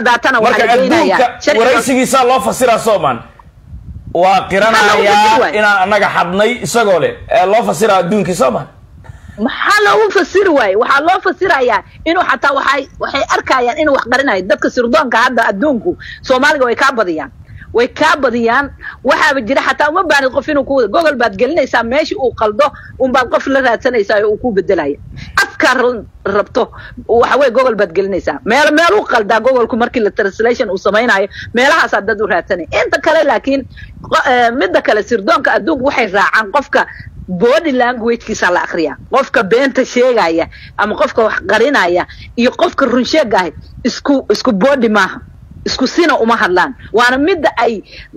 caddaatana waxaa marka la geynayaa adduunka sharciga- waraysigiisaa loo fasiraa soomaan waa Maxaa loogu qiranayaa fasiri waaya? inaan annaga xadnay isagoo leh ee loo fasiraa adduunkii soomaan maxaa loogu fasiri waaye waxaa loo fasirayaa inuu xataa waxay waxay arkayaan inuu wax qarinayo dadka sirdoonka hadda adduunku soomaaliga way kaa badiyaan way kaa badiyaan waxaaba jira xataa uma baanid qof inuu ku wada gogol baad gelinaysaa meesha uu qaldo unbaad qof la raadsanaysaa oo uu ku bedelaya afkaa ra- rabto waxa weye gogol baad gelinaysaa meel meel u qaldaa gogolku markii la translation uu samaynayo meelahaasaa dad u raadsanaya inta kale laakiin qo- eh, midda kale sirdoonka adduunku waxay raacaan qofka body languagekiisa la akriya qofka beenta sheegaya ama qofka wax qarinaya iyo qofka run sheegaya isku isku body maaha isku sina uma hadlaan waana midda ay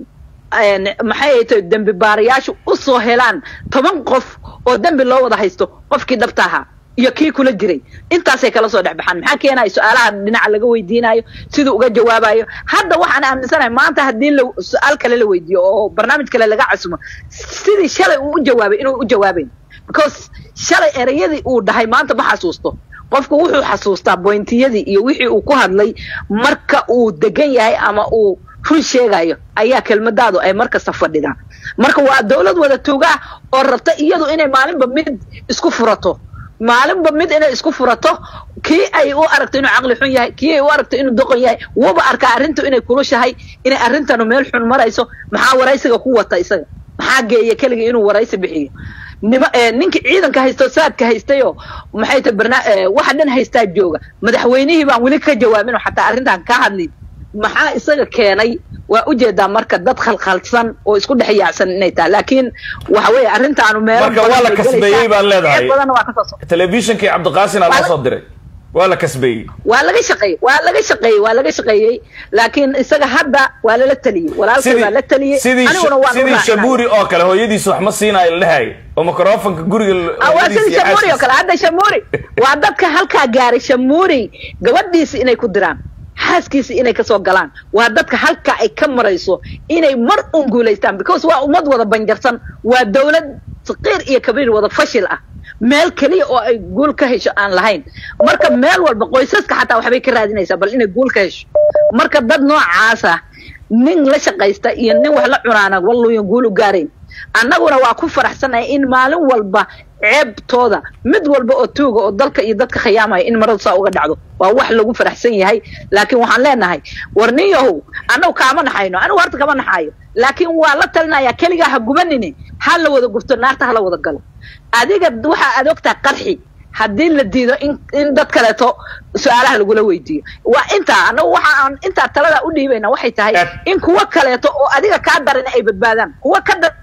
een, maxay ay tahay dembi baarayaashu u soo helaan toban qof oo dembi loo wada haysto qofkii dhabta ahaa iyo kii kula jiray intaasay kala soo dhex baxaan maxaa keenaya su-aalaha dhinaca laga weydiinayo siduu uga jawaabayo hadda waxaan aaminsanahay maanta haddii la su-aal kale la weydiiyo oo barnaamij kale laga casumo sidii shalay uu u jawaabay inuu u jawaabayn because shalay ereyadii uu dhahay maanta ma xasuusto qofku wuxuu xasuustaa bointiyadii iyo wixii uu ku hadlay marka uu degan yahay ama uu run sheegayo ayaa kelmadaadu ay markasta fadhidaan marka waa dawlad wada tuugaa oo rabta iyadu inay maalinba mid isku furato maalinba mid inay isku furato kii ay u aragto inuu caqli xun yahay kii ay u aragto inuu doqon yahay wuba arkaa arrintu inay kulushahay inay arrintanu meel xun marayso maxaa waraysiga ku wata isaga maxaa geeya keligii inuu waraysi bixiyo nima eh, ninkii ciidanka haysto saadka haystayo maxay tahay barna eh, waxa dhan haystaa jooga madaxweynihii baan weli ka jawaabin oo xataa arrintan ka hadlin maxaa isaga keenay waa ujeedaa marka dad khalkhalsan oo isku dhex yaacsan inay tahay laakiin waxa weeye arrintaanu meelo Marka badan waa la bay kasbeeyey gelaysaa. baad leedahay. Ceeb badanna waa ka soo socda. telefishinkii cabdiqaasin aa Waa loo la- soo diray waa la kasbeeyey waa laga shaqeeyey waa laga shaqeeyey waa laga shaqeeyey laakiin isaga hadda waa lala taliyey walaalkay waa la taliyey sidii aniguna waan u sidii raacnay. shabuuri oo kale hooyadiis wax ma siinayo la dhahay oo microfonka guriga Ah, waa hooyadiis sidii iyo shamuuri oo xaaskiisa. kale hadda shamuuri waa dadka halkaa gaaray shamuuri gabadhiisi inay ku diraan xaaskiisi inay kasoo galaan waa dadka halkaa ay ka marayso inay mar un guulaystaan because waa ummad wada banjarsan waa dawlad saqiir iyo kabiir wada fashil ah meel keliya oo ay guul ka hesho aan lahayn marka meel walba qoysaska xataa waxbay ka raadinaysaa bal inay guul ka hesho marka dad noocaasa nin la shaqaysta iyo nin wax la cunaana walluyan guul u gaarayn annaguna waa ku faraxsanahay in maalin walba ceebtooda mid walba oo tuuga oo dalka iyo dadka khiyaamaya in maradu saa uga dhacdo waa wax lagu faraxsan yahay laakiin waxaan leenahay war nin yahow annagu kaama naxayno anigu horta kama naxaayo laakiin waa la talinayaa keligaa ha gubanine ha la wada gubto naarta ha la wada galo adiga waxa aad ogtaa qarxi haddii la diido in in dad kaleeto su-aalaha lagula weydiiyo waa intaa annagu waxa aan intaa talada u dhiibayna waxay tahay in kuwa kaleeto oo adiga kaa daran ay badbaadaan kuwa ka dar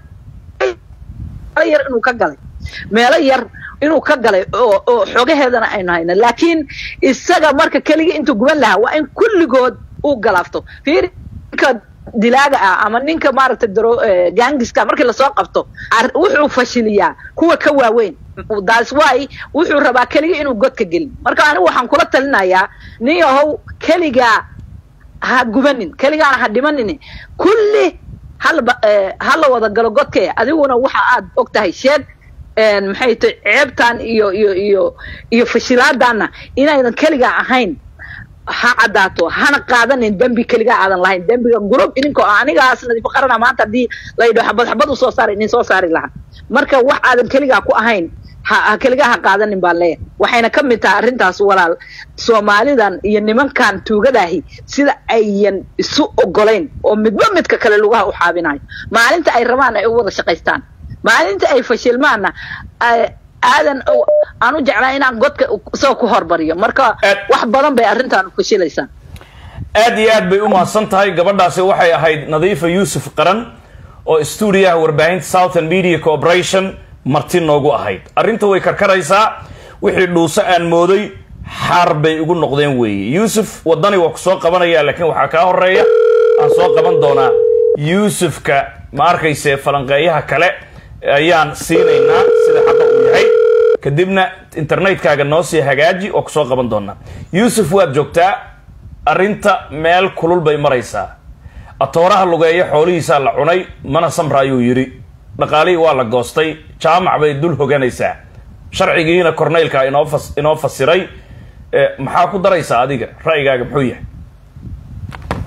meelo yar inuu ka galay meelo yar inuu ka galay oo oo xogaheedana aynu hayno laakiin isaga marka keligii intuu guban lahaa waa in kulligood uu galaafto fiiri ninka dilaaga ah ama ninka maaragtay daro eh, gaangiska markii lasoo qabto ar- wuxuu fashiliyaa kuwa ka waaweyn that's why wuxuu rabaa keligii inuu godka gelin marka anigu waxaan kula talinayaa nin yahow keligaa ha gubanin keligaana ha dhimanin kulli hal hala wada galo godkee adiguna waxa aad og tahay sheeg een, maxay tahay ceebtan iyo iyo iyo iyo fashilaadana inaydan keligaa ahayn ha caddaato hana qaadanin dembi keligaa aadan lahayn dembiga gurub idinkoo ah anigaas nadiifo qarana maanta haddii laydho xabad xabad usoo saari idin soo saari lahaa marka wax aadan keligaa ku ahayn ha ha keligaa ha qaadanin baa leeyahay waxayna ka mid tahay arrintaas walaal soomaalidan iyo nimankan tuugadaahi sida ayan isu ogolayn oo midba midka kale lugaha u xaabinayo maalinta ay rabaan ay u wada shaqaystaan maalinta ay fashilmaanna ay- aadan o- aan u jeclaa inaan godka isagoo ku horbariyo marka Aad- wax badan bay arrintan fashilaysaa aad iyo aad bay u mahadsan tahay gabadhaasi waxay ahayd nadiifa yuusuf qaran oo stuudiyaha warbaahinta southern media corporation marti noogu ahayd arrinta way karkaraysaa wixii dhuuso aan mooday xaar bay ugu noqdeen weeye yuusuf waddani waa ku soo qabanaya laakiin waxaa kaa horeeya aan soo qaban doonaa yuusufka ma arkayse falanqeeyaha kale ayaan siinaynaa sida xaqa uu yahay kadibna internetkaaga noo sii hagaaji oo kusoo qaban doonaa yuusuf waad joogtaa arrinta meel kulul bay maraysaa atooraha lugeeya xoolihiisaa la cunay mana samra ayuu yidhi dhaqaalihii waa la goostay jaamac bay dul hoganaysaa sharcigiina korneylka inoo fas inoo fasiray Eh, maxaa ku daraysaa adiga ra'yigaaga muxuu yahay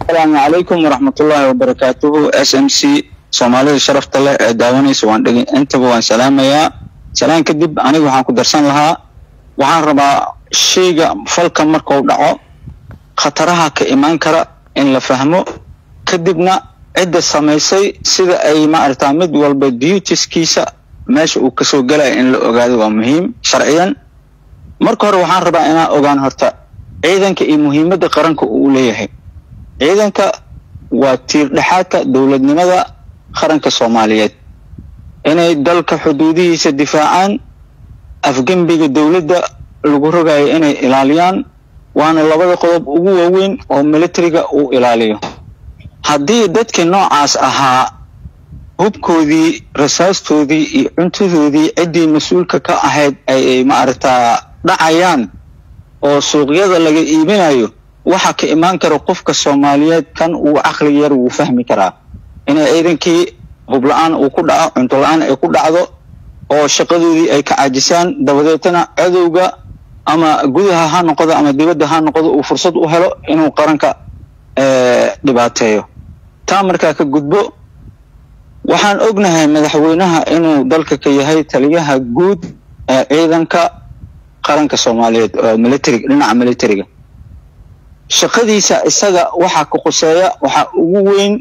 asalaamu calaykum waraxmatullaahi wabarakaatuhu s m c soomaalida sharafta leh ee daawanaysa waan dhegin intaba waan salaamayaa salaan kadib aniga waxaan ku darsan lahaa waxaan rabaa shayga falka markuu dhaco khataraha ka imaan kara in la fahmo kadibna cidda samaysay sida ay maaragtaa mid walba dutiskiisa meesha uu kasoo galaya in la ogaado waa muhiim sharciyan marka hore waxaan rabaa inaan ogaan horta ciidanka iyo muhiimadda qaranka uu leeyahay ciidanka waa tiir dhexaadka dowladnimada qaranka soomaaliyeed inay dalka xuduudihiisa difaacaan afgembiga dowladda lagu rogayo inay ilaaliyaan waana labada qodob ugu waaweyn oo militariga uu ilaaliyo haddii dadkii noocaas ahaa hubkoodii rasaastoodii iyo cuntadoodii ciddii mas-uulka ka ahayd ay maaragtaa dhacayaan oo suuqyada laga iibinayo waxa ka imaan kara qofka soomaaliyeed kan uu caqli yar wuu fahmi karaa inay ciidankii hubla-aan uu ku dhaco cunto la-aan ay ku dhacdo oo shaqadoodii ay ka caajisaan dabadeetana cadowga ama gudaha ha noqdo ama dibadda ha noqdo uu fursad u helo inuu qaranka dhibaateeyo taa markaa ka gudbo waxaan ognahay madaxweynaha inuu dalka ka yahay taliyaha guud ee ciidanka qaranka soomaaliyeed oo militariga dhinaca militariga shaqadiisa isaga waxaa ka khuseeya waxaa ugu weyn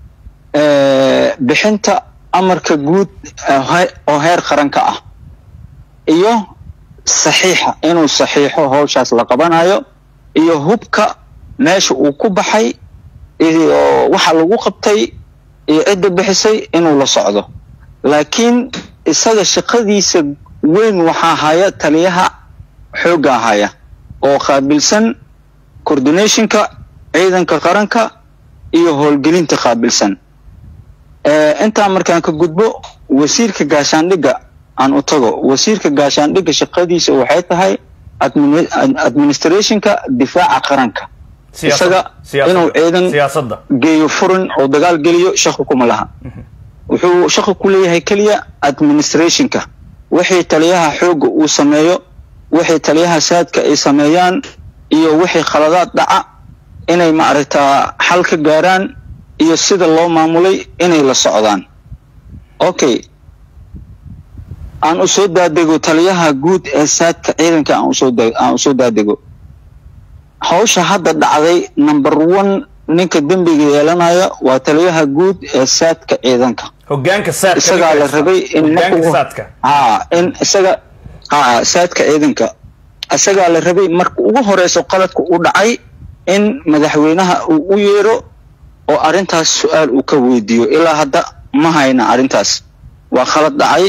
bixinta amarka guud oo heer qaranka ah iyo saxiixa inuu saxiixo howshaas la qabanayo iyo hubka meesha uu ku baxay iyo waxa lagu qabtay iyo cidda bixisay inuu la socdo laakiin isaga shaqadiisa weyn waxaa haya taliyaha xoogga haya oo qaabilsan coordinationka ciidanka qaranka iyo howlgelinta qaabilsan intaa markaan ka gudbo wasiirka gaashaandhigga aan u tago wasiirka gaashaandhigga shaqadiisa waxay tahay administrationka difaaca qaranka isaga inuu ciidan geeyo furin oo dagaal geliyo shaqo kuma laha wuxuu shaqo ku leeyahay keliya administrationka wixii taliyaha xoogga uu sameeyo wixii taliyaha saadka ay sameeyaan iyo wixii khaladaad dhaca inay maaragtaa xal ka gaaraan iyo sida loo maamulay inay la socdaan okay aan u soo daadego taliyaha guud ee saadka ciidanka aan usoo aan usoo daadego hawsha hadda dhacday number one ninka dembiga yeelanaya waa taliyaha guud ee saadka ciidanka hogaanka saadka isagaa la rabay in saadka ha in isaga ha saadka ciidanka isagaa la rabay marka ugu horeyso qaladka u dhacay in madaxweynaha uu u yeero oo arrintaas su-aal uu ka weydiiyo ilaa hadda ma hayna arrintaas waa khalad dhacay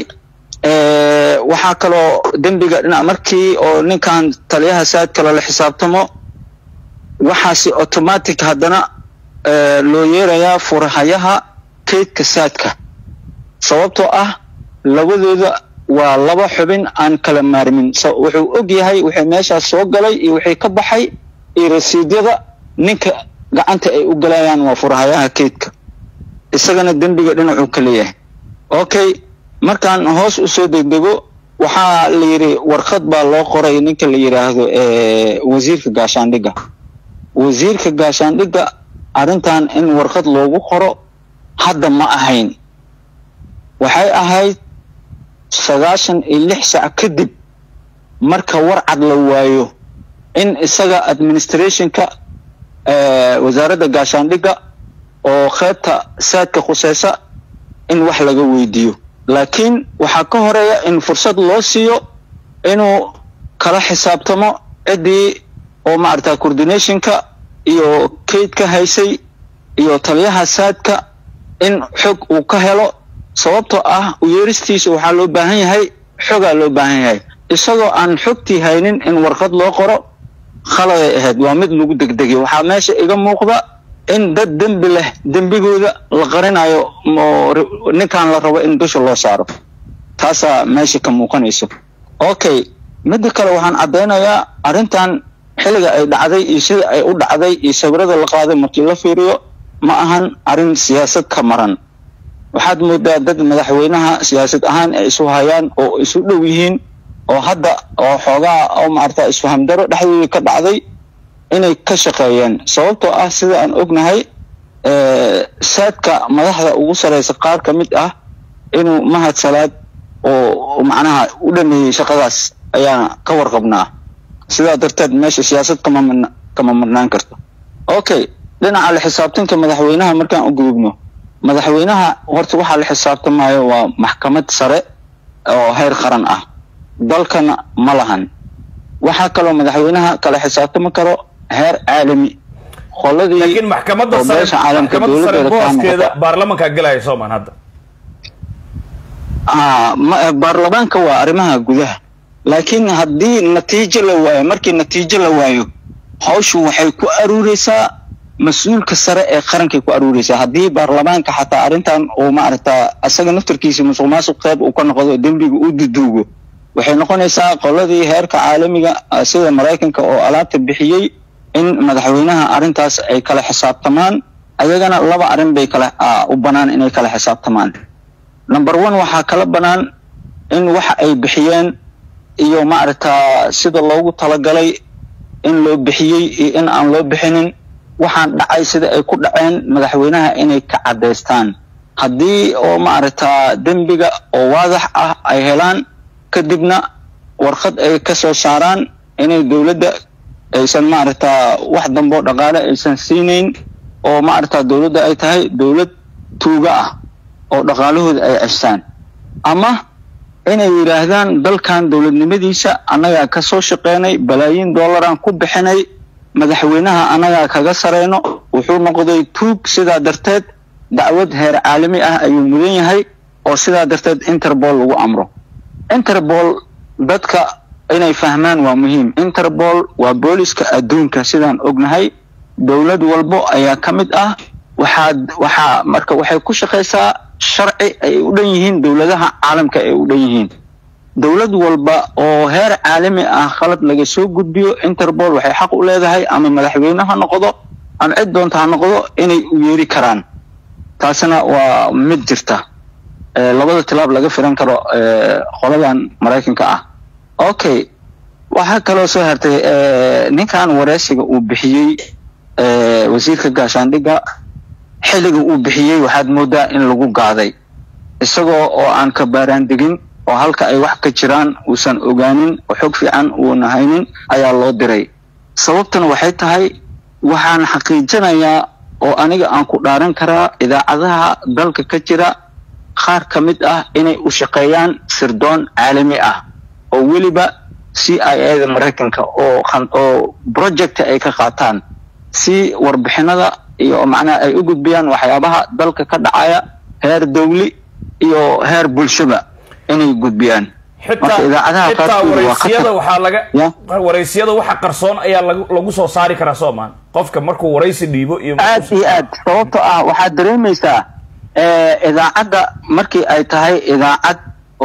waxaa kaloo dembiga dhinac markii oo ninkan taliyaha saadka lala xisaabtamo waxaasi automatic haddana loo yeerayaa furahayaha kaydka saadka sababtoo ah labadooda waa laba xubin aan kala maarmin wuxuu og yahay wixii meeshaas soo galay iyo wixii ka baxay iyo rasiidyada ninka gacanta ay u galayaan waa furahayaha kaydka isagana dembiga dhinacuu ka leeyahay okay markaan hoos usoo degdego waxaa la yidhi warqad baa loo qoray ninka la yidhaahdo wasiirka gaashaandhigga wasiirka gaashaandhigga arrintan in warqad loogu qoro hadda ma ahayn waxay ahayd sagaashan iyo lix sac kadib marka warcad la waayo in isaga administrationka wasaaradda gaashaandhigga oo qaybta saadka khuseysa in wax laga weydiiyo laakiin waxaa ka horeeya in fursad loo siiyo inuu kala xisaabtamo ciddii oo maaragta coordinationka iyo kaydka haysay iyo taliyaha saadka in xog uu ka helo sababtoo ah uyeeristiisa waxaa loo baahan yahay xogaa loo baahan yahay isagoo aan xogtii haynin in warqad loo qoro khaladay ahayd waa mid lagu degdegay waxaa meesha iga muuqda in dad dembi leh dembigooda la qarinayo ninkan la rabo in dusha loo saaro taasaa meesha ka muuqanayso okay midda kale waxaan caddaynayaa arrintan xilliga ay dhacday iyo sida ay u dhacday iyo sawirada la qaaday markii la fiiriyo ma ahan arrin siyaasad ka maran waxaad moodaa dad madaxweynaha siyaasad ahaan ay isu hayaan oo isu dhow yihiin oo hadda oo xoogaa oo maarata isfahamdaro dhexdooda ka dhacday inay ka shaqeeyeen sababtoo ah sida aan ognahay saadka madaxda ugu sareysa qaar ka mid ah inuu mahad salaad oo macnaha u dhameeyey shaqadaas ayaan ka warqabnaa sidaa darteed meesha siyaasad kama marna kama marnaan karto okay dhinaca la xisaabtanka madaxweynaha markaan u gudubno madaxweynaha horta waxaa la xisaabtamayo waa maxkamad sare oo heer qaran ah dalkana ma lahan waxaa kaloo madaxweynaha kala xisaabtami karo heer caalami qoladii laakiin maxkamadda oo sare beesha caalamka maxkamadda sare dowladeeda kaa booskeeda noqota. baarlamanka galaya soomaan hadda Ah, ma- baarlamaanka waa arrimaha gudaha laakiin haddii natiijo la waayo markii natiijo la waayo hawshu waxay ku aruureysaa mas-uulka sare ee qarankay ku aruureysaa haddii baarlamaanka xataa arrintan uu maaragta asaga naftarkiisa musuq maasuq qeyb uu ka noqdo dembiga uu duduugo waxay noqonaysaa qoladii heerka caalamiga ah, sida maraykanka oo alaabta bixiyey in madaxweynaha arrintaas ay kala xisaabtamaan ayagana laba arrin bay kala ah, u banaan inay kala xisaabtamaan number one waxaa kala banaan in waxa ay bixiyeen iyo maaragta sida loogu talagalay in loo bixiyey iyo in aan loo bixinin waxaan dhacay sida ay ku dhaceen madaxweynaha inay ka caddaystaan haddii oo maaragta dembiga oo waadax ah ay helaan kadibna warqad ay ka soo saaraan inay dowladda aysan maaragta wax dambo dhaqaale aysan siinayn oo maaragta dowladda ay tahay dowlad tuuga ah oo dhaqaalahooda ay cestaan ama inay yidhaahdaan dalkan dowladnimadiisa annagaa ka soo shaqeynay balaayiin dollaraan ku bixinay madaxweynaha annagaa kaga sareyno wuxuu noqday tuug sidaa darteed dacwad heer caalami ah ayuu mudan yahay oo sidaa darteed interpol lagu amro interpol dadka inay fahmaan waa muhiim interpol waa booliska adduunka sidaan ognahay dowlad walbo ayaa ka mid ah waxaad waxaa marka waxay ku shaqaysaa sharci ay u dhan yihiin dowladaha caalamka ay u dhan yihiin dowlad walba oo heer caalami ah khalad laga soo gudbiyo interpol waxay xaq u leedahay ama madaxweyne ha noqdo ama cid doonta ha noqdo inay u yeeri karaan taasina waa mid jirta ee labada tilaab laga filan karo ee qoladan maraykanka ah okay waxaa kaloo soo hartay ee, ninkan wareysiga uu bixiyey ee, wasiirka gaashaandhigga xilliga uu bixiyey waxaad moodaa in lagu gaaday isagoo oo aan ka baaraandegin oo halka ay wax ka jiraan uusan ogaanin oo xog fiican uuna haynin ayaa loo diray sababtuna waxay tahay waxaan xaqiijinayaa oo aniga aan ku dhaaran karaa idaacadaha dalka ka jira qaar ka mid ah inay u shaqeeyaan sirdoon caalami ah oo weliba c i a da maraykanka oo khan- oo project ay ka qaataan si warbixinada iyo macnaha ay u gudbiyaan waxyaabaha dalka ka dhacaya heer dowli iyo heer bulshaba inay gudbiyaan xitaa Marka idaacadaha xitaa qaarkood waa waraysiyada khatar. waxaa laga Ya. waraysiyada waxa qarsoon ayaa lagu lagu soo saari karaa soomaan qofka markuu waraysi dhiibo iyo aad iyo aad sababtoo ah waxaad dareemaysaa eh, idaacadda markii ay tahay idaacad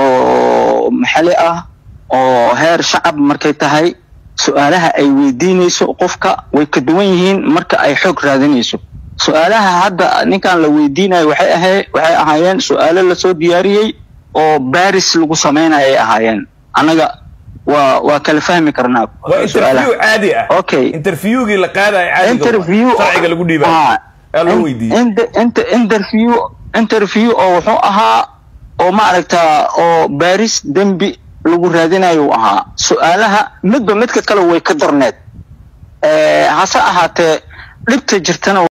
oo maxalli ah oo heer shacab markay tahay su-aalaha ay weydiinayso qofka way ka duwan yihiin marka ay xoog raadinayso su-aalaha hadda ninkan la weydiinayo waxay ahay waxay ahaayeen su-aalo lasoo diyaariyey oo baris lagu samaynayo ay ahaayeen annaga waa waa kala fahmi karnaa waa su-aalaha. interview caadi ah Okay. interviewgii la qaadayo caadiga interview sharciga lagu dhiibayo Ah, ayaa loo in- weydiiyey in- inter- interview interview oo wuxuu ahaa oo maaragta oo baaris dembi lagu raadinayo uu ahaa su-aalaha midba midka kale way ka darneed Eh, hase ahaatee dhibta jirtana